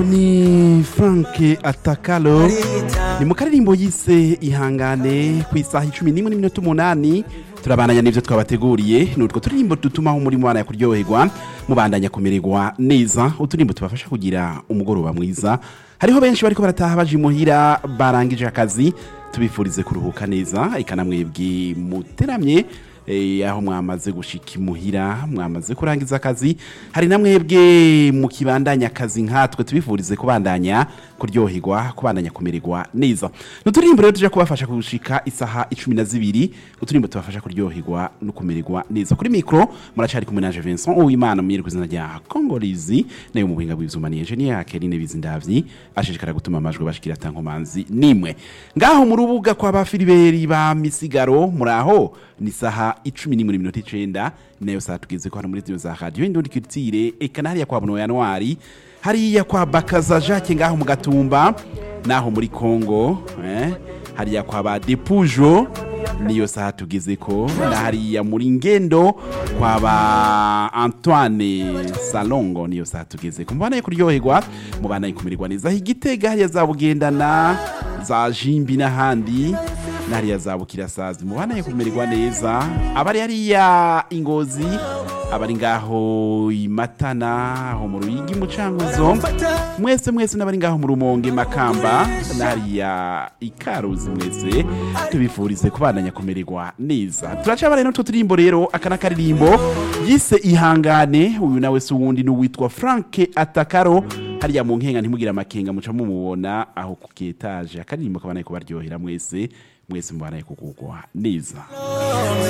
ni frank atakalo ni mu karirimbo yise ihangane ku isaha icumi n'imwe n'iminota umunani turabandanya n'ivyo twabateguriye ni utwo turirimbo dutumaho umurimo wana kuryoherwa mubandanya kumererwa neza uturimbo tubafasha kugira umugoroba mwiza hariho benshi bariko barataha baje imuhira barangije akazi tubifurize kuruhuka neza eka namwebwe muteramye eh, aho mwamaze gushika imuhira mwamaze kurangiza akazi hari namwebwe mu kibandanya akazi nkatwe tubifurize kubandanya kuryoherwa kubandanya kumererwa neza n'uturirimbo rero tuja kubafasha gushika isaha icumi na zibiri uturimbo tubafasha kuryoherwa no kumererwa neza kuri mikro muracari kumwe nanje Vincent Uwimana mwiri kwizina rya Kongolizi nayo mu buhinga bw'ivyuma ni engineer Kerine Bizindavyi ashishikara gutuma amajwi bashikira tankomanzi nimwe ngaho mu rubuga kwa ba Filiberi ba Misigaro muraho ni saha icumi n'imwe n'iminota icenda nayo saha tugeze ko hano muri zino za radio indundi culture eka hariya kwa Buno Januari hariya kwa Bakaza Jacques ngaho mu gatumba naho muri Congo eh hariya kwa ba Depujo niyo saha tugeze ko na hariya muri ngendo kwa ba Antoine Salongo niyo saha tugeze ko mubana kuryoherwa mubana kumererwa neza igitega hariya za bugendana za jimbi n'ahandi nariya za bukirasazi mubana kumererwa neza abari hariya ingozi abari ngaho imatana aho mu ruyigi mucanguzo mwese mwese n'abari ngaho mu rumonge makamba nariya ikaruzi mwese tubifurize kubandanya kumererwa neza turacabare no tuturimbo rero aka n'akaririmbo yise ihangane uyu nawe si uwundi n'uwitwa frank atakaro hariya mu nkenga ntimugire amakenga muca mumubona aho ku ketaje akaririmbo kabanaye kubaryohera mwese mwese mubanaye kugugwa neza